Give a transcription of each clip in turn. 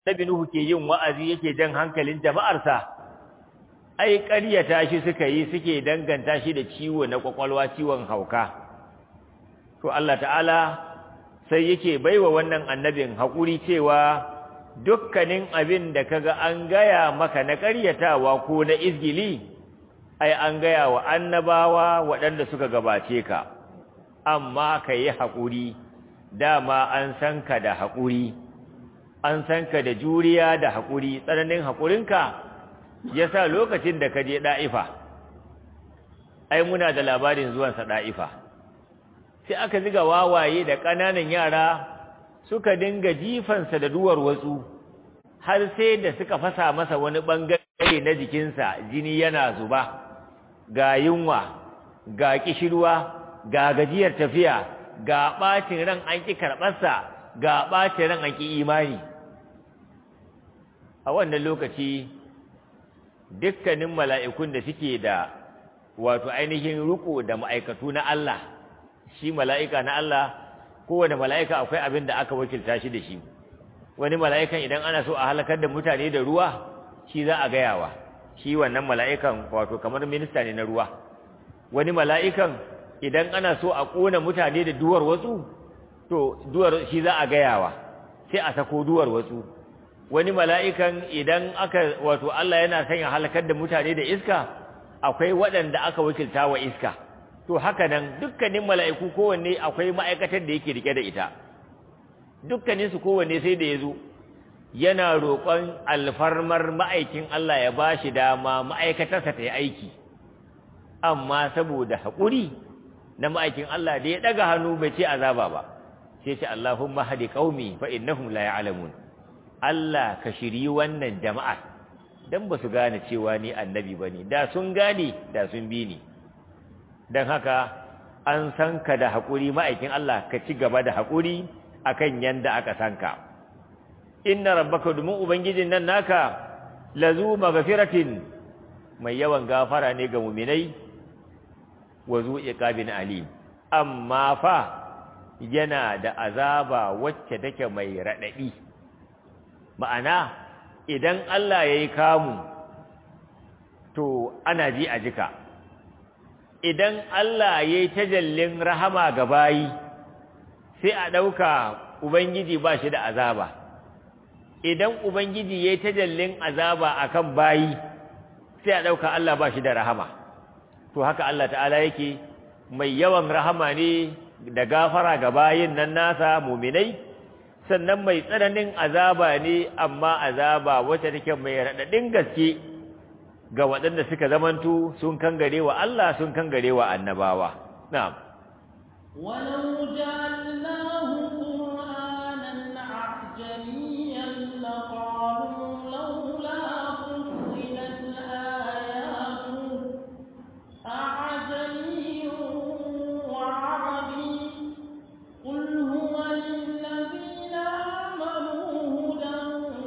Nabi Nuhu ke yin wa'azi yake jan hankalin jama'arsa ai ƙaryata shi suka yi suke danganta shi da ciwo na kwakwalwa ciwon hauka to Allah ta'ala sai yake baiwa wannan annabin haƙuri cewa dukkanin abin da kaga an gaya maka na ƙaryatawa ko na izgili ai an gaya wa annabawa waɗanda suka gabace ka amma ka yi haƙuri dama an san ka da haƙuri an san ka da juriya da haƙuri tsananin haƙurinka ya sa lokacin da ka je ɗa'ifa ai muna da labarin zuwansa ɗa'ifa sai aka ziga wawaye da ƙananan yara suka dinga jifansa da duwar watsu har sai da suka fasa masa wani ɓangare na jikinsa jini yana zuba ga yunwa ga ƙishirwa ga gajiyar tafiya ga ɓacin ran an ƙi karɓarsa ga ɓacin ran an ƙi imani a wannan lokaci dukkanin mala'ikun da suke da wato ainihin riko da ma'aikatu na Allah shi mala'ika na Allah kowane mala'ika akwai abin da aka wakilta shi da shi wani mala'ikan idan ana so a halakar da mutane da ruwa shi za a gayawa shi wannan mala'ikan wato kamar minista ne na ruwa wani mala'ikan idan ana so a ƙona mutane da duwar wasu to duwar shi za a gayawa sai a sako duwar wasu wani mala'ikan idan aka wato Allah yana son ya halakar da mutane da iska akwai waɗanda aka wakilta wa iska to haka nan dukkanin mala'iku kowanne akwai ma'aikatar da yake rike da ita dukkanin su kowanne sai da ya zo yana roƙon alfarmar ma'aikin Allah ya ba shi dama ma'aikatarsa ta yi aiki amma saboda haƙuri na ma'aikin Allah da ya ɗaga hannu bai ce azaba ba sai ce Allahumma hadi qaumi fa innahum la ya'lamun Allah ka shiri wannan jama'a dan ba su gane cewa ni annabi bane da sun gane da sun bi ni dan haka an san ka da haƙuri ma'aikin Allah ka ci gaba da haƙuri akan yanda aka san ka inna rabbaka dumun ubangijin nan naka lazu maghfiratin mai yawan gafara ne ga mu'minai wa zu iqabin alim amma fa yana da azaba wacce take mai radadi ma'ana idan Allah yayi kamu to ana ji a jika idan Allah yayi tajallin rahama ga bayi sai a dauka ubangiji ba shi da azaba idan ubangiji yayi tajallin azaba akan bayi sai a dauka Allah ba shi da rahama to haka Allah ta'ala yake mai yawan rahama ne da gafara ga bayin nan nasa muminai sannan mai tsananin azaba ne amma azaba wacce take mai raɗaɗin gaske ga waɗanda suka zamantu sun kangare wa Allah sun kangare wa annabawa na'am ولو جعلناه قرآنا أعجميا لقالوا لولا فصلت آياته أعجمي وعربي قل هو للذين آمنوا هدى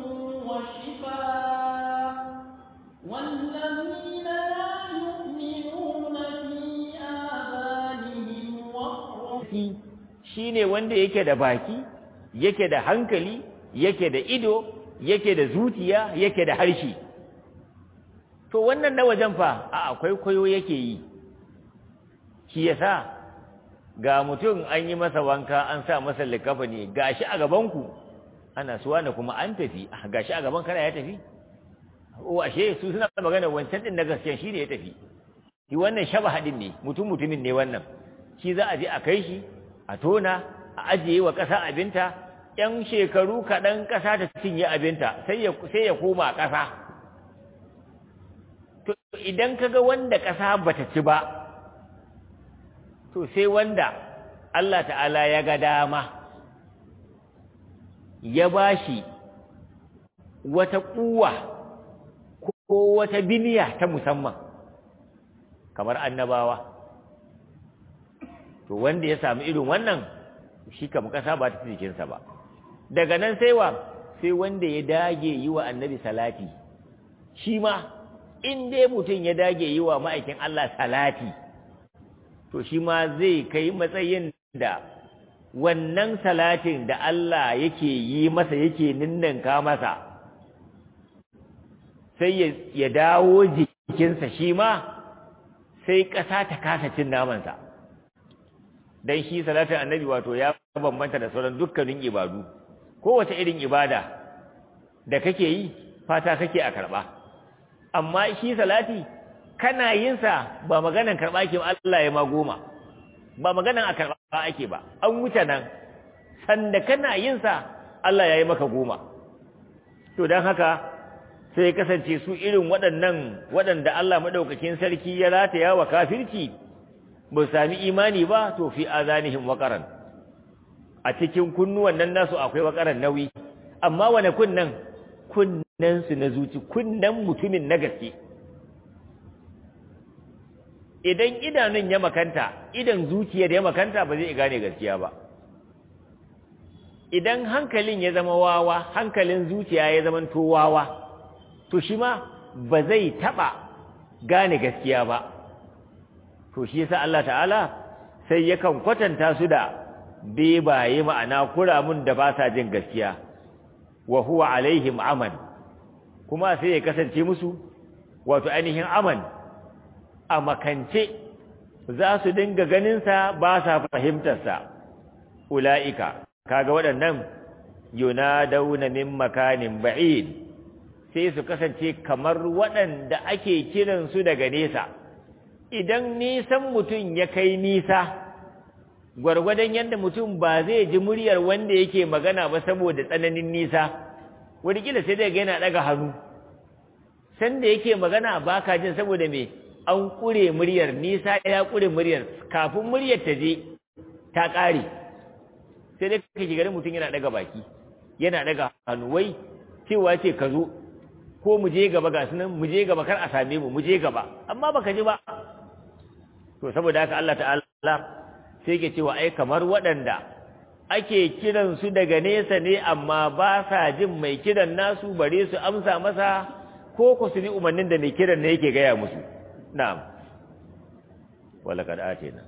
وشفاء والذين لا يؤمنون في آذانهم وقر shine wanda yake da baki yake da hankali yake da ido yake da zuciya yake da harshe to wannan na wajen fa a akwai kwayo yake yi shi yasa ga mutum an yi masa wanka an sa masa likafani gashi a gabanku ana suwa na kuma an tafi gashi a gaban kana ya tafi o ashe su suna magana wancan din na gaskiya shi ne ya tafi shi wannan shaba hadin ne mutum mutumin ne wannan shi za a je a kai shi a tona a ajiye wa ƙasa abinta ‘yan shekaru kaɗan ƙasa ta cinye abinta sai ya koma ƙasa to idan kaga wanda ƙasa bata ci ba to sai wanda Allah ta'ala ya ga dama ya bashi wata kuwa ko wata biniya ta musamman kamar annabawa to wanda ya samu irin wannan shi kam kasa ba ta jikinsa ba daga nan sai wa sai wanda ya dage yi wa annabi salati shi ma in dai mutum ya dage yi wa ma'aikin Allah salati to shi ma zai kai matsayin da wannan salatin da Allah yake yi masa yake ninninka masa sai ya dawo jikinsa shi ma sai ƙasa ta kasa cin namansa don shi salatin annabi wato ya bambanta da sauran dukkanin ibadu kowace irin ibada da kake yi fata kake a karɓa amma shi salati kana yin sa ba maganan karɓa ke ba Allah ya ma goma ba maganan a karɓa ake ba an wuce nan sanda kana yin sa Allah ya yi maka goma to don haka sai kasance su irin waɗannan waɗanda Allah maɗaukakin sarki ya rataya wa kafirci ba sami imani ba to fi azanihim waqaran a cikin kunnuwan nan nasu akwai waqaran nauyi amma wane kunnan kunnan su na zuci kunnan mutumin na gaske idan idanun ya makanta idan zuciyar ya makanta ba zai gane gaskiya ba idan hankalin ya zama wawa hankalin zuciya ya zama to wawa to shi ma ba zai taba gane gaskiya ba to shi yasa Allah ta'ala sai yakan kwatanta su da bebaye ma'ana kuramun da ba sa jin gaskiya wa huwa alaihim aman kuma sai ya kasance musu wato ainihin aman a makance za su dinga ganinsa ba sa fahimtarsa ula'ika kaga waɗannan yunadawna min makanin ba'id sai su kasance kamar waɗanda ake kiransu daga nesa idan nisan mutum ya kai nisa gwargwadon yadda mutum ba zai ji muryar wanda yake magana ba saboda tsananin nisa wadda sai dai yana ɗaga hannu sanda yake magana ba ka jin saboda me an ƙure muryar nisa ya ƙure muryar kafin muryar ta je ta ƙare sai dai kake garin mutum yana ɗaga baki yana ɗaga hannu wai cewa ce ka zo ko mu je gaba ga sunan mu je gaba kar a same mu mu je gaba amma baka ji ba to saboda haka Allah ta'ala sai ke cewa ai kamar waɗanda ake kiran su daga nesa ne amma ba sa jin mai kiran nasu bare su amsa masa ko ku su bi umarnin da mai kiran ne yake gaya musu na'am wala kad atina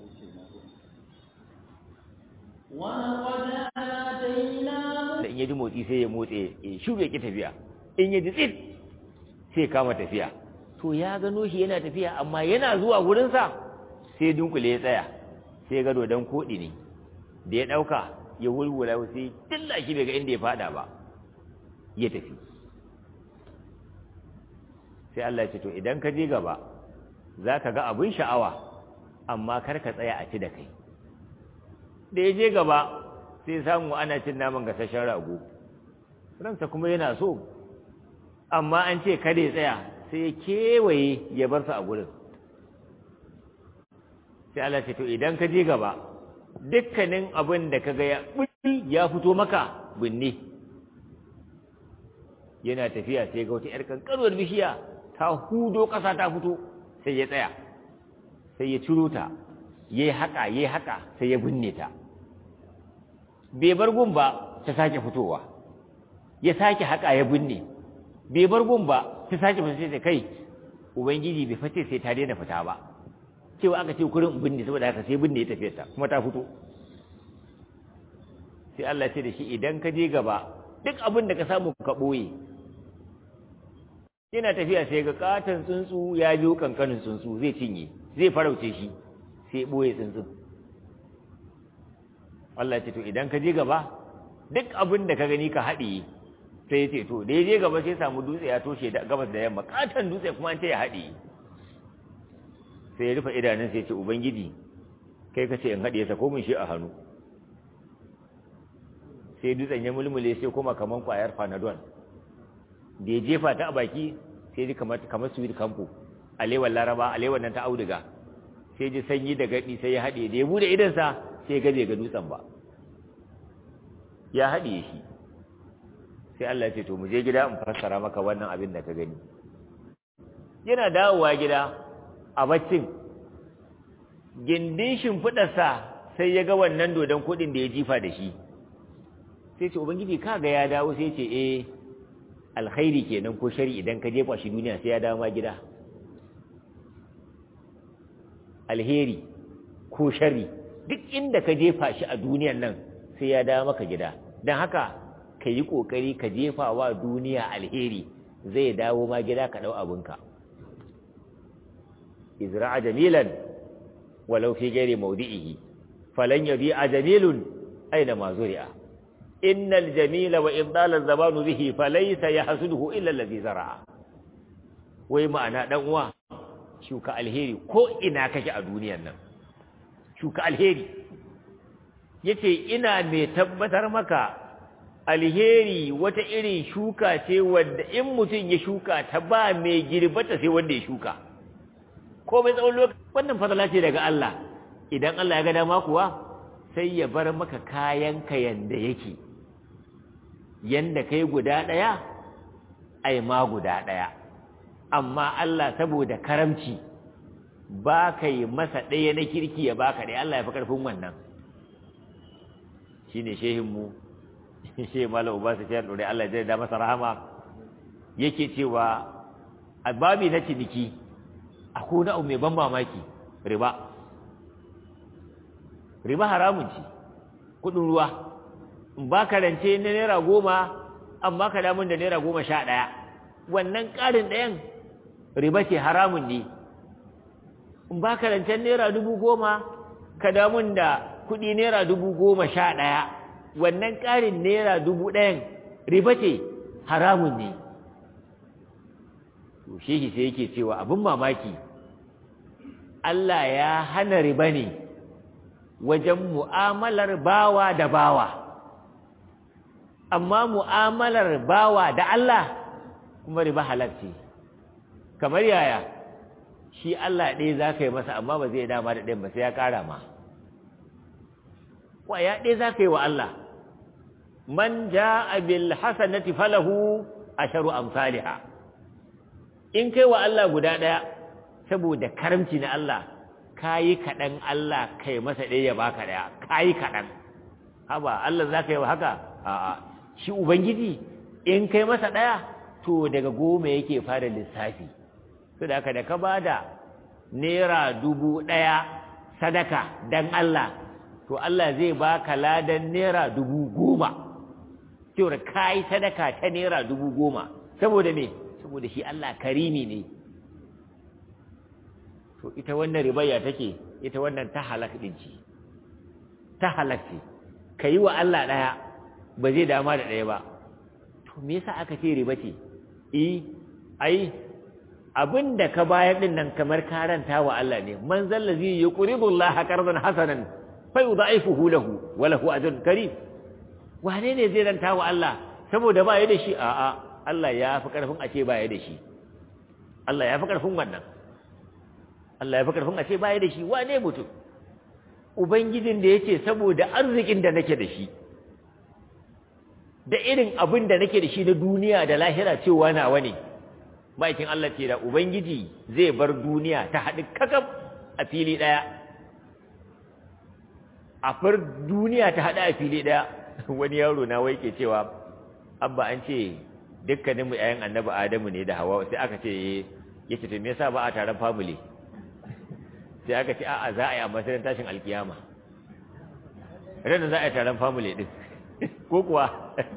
ولقد آتينا da in yaji motsi sai ya motse ya shiru ya ki tafiya in yaji tsit sai kama tafiya to ya gano shi yana tafiya amma yana zuwa gurinsa sai dunkule ya tsaya sai ga dodon koɗi ne da ya ɗauka ya wulwula sai tilla shi bai ga inda ya fada ba ya tafi sai Allah ya ce to idan ka je gaba za ka ga abin sha'awa amma kar ka tsaya a ci da kai da ya je gaba sai samu ana cin naman gasashen rago ransa kuma yana so amma an ce kada ya tsaya sai ya kewaye ya bar su a gurin sai Allah ce to idan ka je gaba dukkanin abin da ka ga ya ya fito maka binne yana tafiya sai ga wata yar kankanuwar bishiya ta hudo ƙasa ta fito sai ya tsaya sai ya ciro ta yayi haka yayi haka sai ya binne ta bai bar gun ba ta sake fitowa ya sake haka ya binne bai bar gun ba ta sake fita sai kai ubangiji bai fice sai ta daina fita ba cewa aka ce kurin binne saboda haka sai binne ya tafi ta kuma ta fito sai Allah ya ce da shi idan ka je gaba duk abin da ka samu ka boye yana tafiya sai ga katon tsuntsu ya biyo kankanin tsuntsu zai cinye zai farauce shi sai boye tsuntsun Allah ce to idan ka je gaba duk abin da ka gani ka haɗiye sai ya ce to da ya je gaba sai samu dutse ya toshe da gabas da yamma katon dutse kuma an ce ya haɗiye sai ya rufe idanun sai ya ce ubangiji kai ka ce in haɗiye sa ko mun shi a hannu sai dutsen ya mulmule sai kuma kaman kwayar panadol da ya jefa ta a baki sai ji kamar kamar sweet campo alewar laraba alewar nan ta auduga sai ji sanyi da gaɗi sai ya haɗe da ya bude idansa sai gaje ga dutsen ba ya haɗiye shi sai Allah ya ce to mu je gida in fassara maka wannan abin da ka gani yana dawowa gida a baccin gindin shimfiɗarsa sai ya ga wannan dodon kuɗin da ya jifa da shi sai ce ubangiji ka ga ya dawo sai ce eh alkhairi kenan ko shari idan ka jefa shi duniya sai ya dawo ma gida alheri ko shari duk inda ka jefa shi a duniyan nan sai ya dawo maka gida don haka ka yi ƙoƙari ka jefa wa duniya alheri zai dawo ma gida ka ɗau abinka izra'a jamilan walau fi gairi maudi'ihi falan yabi'a jamilun aina ma zuri'a innal jamila wa in dala zamanu bihi falaysa yahsuduhu illa allazi zara'a wai ma'ana dan uwa shuka alheri ko ina kake a duniyar nan shuka alheri yace ina mai tabbatar maka alheri wata irin shuka ce wadda in mutum ya shuka ta ba mai girbata sai wanda ya shuka ko mai tsawon lokaci wannan fadala ce daga Allah idan Allah ya ga dama kuwa sai ya bar maka kayan ka yanda yake yanda kai guda daya ai ma guda daya amma Allah saboda karamci ba ka yi masa ɗaya na kirki ya baka ɗaya Allah ya fi ƙarfin wannan shine shehinmu shi malam uba su ciyar ɗore Allah zai da masa rahama yake cewa a babi na ciniki a kuna mai ban mamaki riba riba haramun ce kuɗin ruwa in ba ka rance na naira goma amma ka damun da naira goma sha ɗaya wannan ƙarin ɗayan riba ce haramun ne in ba ka rancen naira dubu goma ka damun da kuɗi naira dubu goma sha ɗaya wannan ƙarin naira dubu ɗayan riba ce haramun ne to shehi sai yake cewa abin mamaki Allah ya hana riba ne wajen mu'amalar bawa da bawa amma mu'amalar bawa da Allah kuma riba halarci kamar yaya shi Allah ɗaya za ka yi masa amma ba zai dama da ɗayan ba sai ya ƙara ma ya ɗaya za ka yi wa Allah man ja'a bil hasanati falahu asharu amsalha in kai wa Allah guda ɗaya saboda karamci na Allah kayi kaɗan Allah kai masa ɗaya ya baka ɗaya kayi kaɗan haba Allah za ka yi wa haka a'a shi ubangiji in kai masa ɗaya to daga goma yake fara lissafi to da haka da ka bada naira dubu ɗaya sadaka dan Allah to Allah zai baka ladan naira dubu goma cewar kayi sadaka ta naira dubu goma saboda me saboda shi Allah karimi ne to ita wannan ribayya take ita wannan ta halak din ce ta halak ce kayi wa Allah daya ba zai dama da daya ba to me yasa aka ce riba ce eh ai abinda ka bayar din nan kamar karanta wa Allah ne man zallazi yuqridu Allah qardan hasanan fa yudha'ifuhu lahu wa lahu ajrun karim wane ne zai ranta wa Allah saboda ba ya da shi a'a Allah ya fi karfin a ce ba ya da shi Allah ya fi karfin wannan Allah ya fi karfin a ce ba ya da shi wane mutum ubangijin da yace saboda arzikin da nake da shi da irin abin da nake da shi na duniya da lahira cewa nawa ne ma'aikin Allah ce da ubangiji zai bar duniya ta haɗu kakaf a fili ɗaya a far duniya ta haɗu a fili ɗaya wani yaro na wai ke cewa abba an ce dukkanin mu ƴaƴan annabi adamu ne da hawa sai aka ce ya ce to me yasa ba a taron family sai aka ce a'a za a yi a matsayin tashin alkiyama ranar za a yi taron family din ko kuwa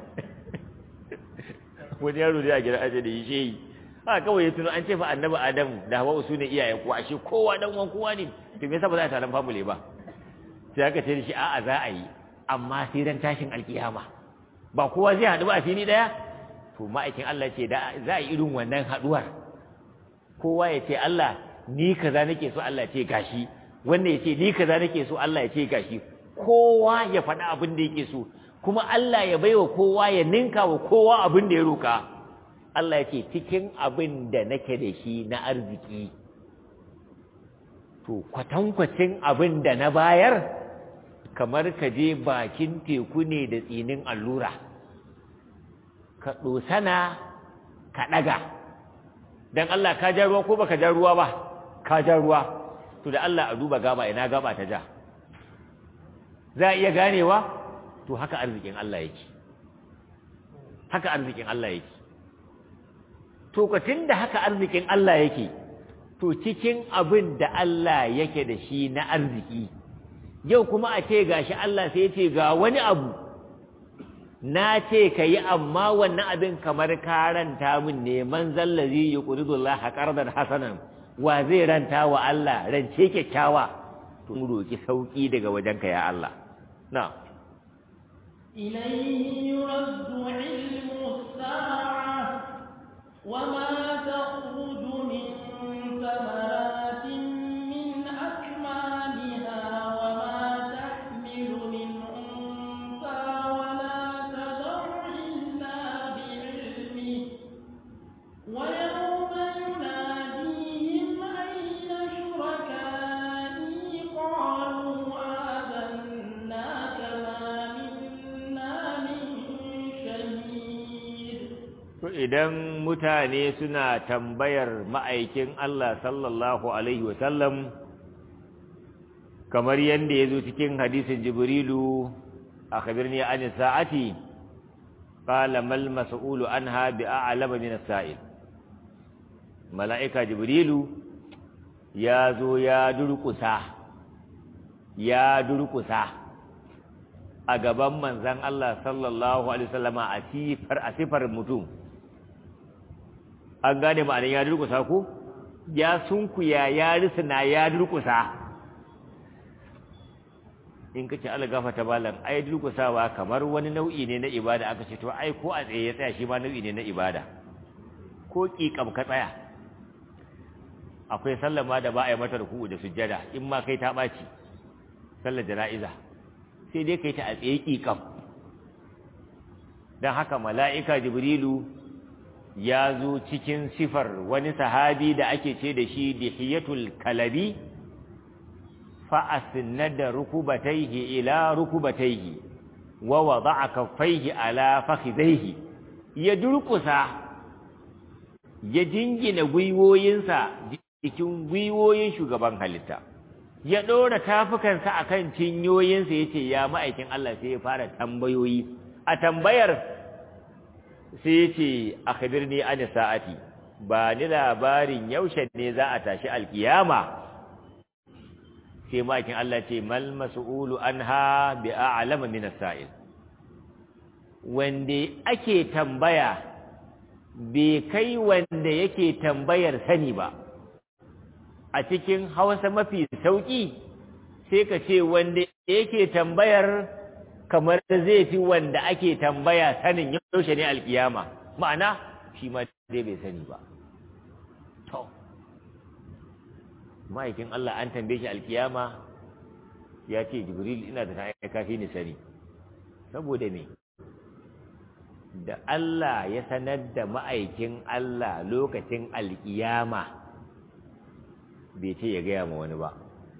wani yaro da ya gira aje da yi shehi ha kawai ya tuno an ce fa annabi adamu da hawa su ne iyayen kuwa ashe kowa dan uwan kowa ne to me yasa ba za a yi taron family ba sai aka ce da shi a'a za a yi amma sai dan tashin alkiyama ba kowa zai haɗu ba a fili ɗaya to ma'aikin Allah ce da za a yi irin wannan haɗuwar kowa ya ce Allah ni kaza nake so Allah ya ce gashi wannan ya ce ni kaza nake so Allah ya ce gashi kowa ya faɗi abin da yake so kuma Allah ya baiwa kowa ya ninka wa kowa abin da ya roka Allah ya ce cikin abin da nake da shi na arziki to kwatankwacin abin da na bayar kamar ka je bakin teku ne da tsinin allura ka ɗosana ka ɗaga don Allah ka ja ruwa ko baka ja ruwa ba ka ja ruwa to da Allah a duba gaba ina gaba ta ja za a iya ganewa to haka arzikin Allah yake haka arzikin Allah yake to da haka arzikin Allah yake to cikin abin da Allah yake da shi na arziki yau kuma a ce gashi Allah sai ya ce ga wani abu na ce ka yi amma wannan abin kamar ka ranta min ne man zallazi ya ƙuridullah haƙardar hasanan wa zai ranta wa Allah rance kyakkyawa tun roƙi sauƙi daga wajenka ya Allah na إليه يرد علم الساعة وما تخرج من ثمرات من أكمامها وما تحمل من أنثى ولا تضع إلا بعلمه ويوم يناديهم أين شركائي قالوا آذناك ما منا من شهيد to idan mutane suna tambayar ma'aikin Allah sallallahu alaihi wasallam kamar yadda ya zo cikin hadisin jibrilu a khabirni an sa'ati qala mal mas'ulu anha bi a'lama min as-sa'il mala'ika jibrilu ya zo ya durkusa ya durkusa a gaban manzan Allah sallallahu alaihi wasallama a sifar a sifar mutum an gane ma'anin ya durkusa ku ya sunkuya ya risina ya durkusa in ka ce Allah gafata balan ai durkusawa kamar wani nau'i ne na ibada aka ce to ai ko a tsaye ya tsaya shi ma nau'i ne na ibada ko ƙiƙam ka tsaya akwai sallama da ba a yi mata ruku'u da sujjada in ma kai ta ɓaci sallar jana'iza sai dai kai ta a tsaye ƙiƙam don haka mala'ika jibrilu ya zo cikin sifar wani sahabi da ake ce da shi dihiyatul kalabi fa'asnada rukubataihi ila rukubataihi wa wada'a kaffaihi ala fakhidaihi ya durkusa ya jingina gwiwoyinsa cikin gwiwoyin shugaban halitta ya ɗora tafukansa akan cinyoyinsa yace ya ma'aikin Allah sai ya fara tambayoyi a tambayar sai yace akhbirni an sa'ati ba ni labarin yaushe ne za a tashi alkiyama sai ma'aikin Allah ce mal mas'ulu anha bi a'lama min as-sa'il wanda ake tambaya bai kai wanda yake tambayar sani ba a cikin Hausa mafi sauki sai ka ce wanda yake tambayar kamar zai fi wanda ake tambaya sanin yaushe ne alkiyama ma'ana shi ma dai bai sani ba to ma'aikin Allah an tambaye shi alkiyama ya ce jibril ina da ta kafi ni sani saboda me da Allah ya sanar da ma'aikin Allah lokacin alkiyama bai ce ya gaya ma wani ba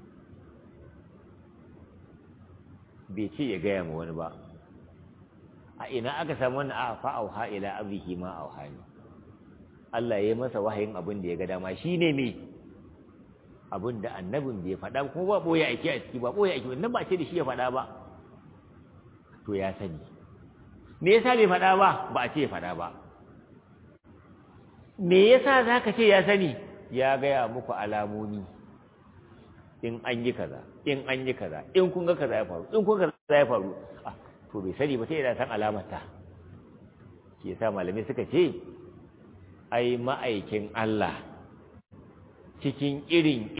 bai ce ya gaya ma wani ba a ina aka samu wannan a fa'auha ila abihi ma auhani Allah ya yi masa wahayin abin da ya ga dama shine me abin da annabin bai faɗa kuma ba ɓoye aiki a ciki ba ɓoye aiki wannan ba ce da shi ya faɗa ba to ya sani me yasa bai faɗa ba ba a ce ya faɗa ba me yasa za ka ce ya sani ya gaya muku alamomi in an yi kaza in an yi kaza in kun ga kaza ya faru in kun ga kaza ya faru ah to bai sani ba sai yana san alamarta shi yasa malamai suka ce ai ma'aikin Allah cikin irin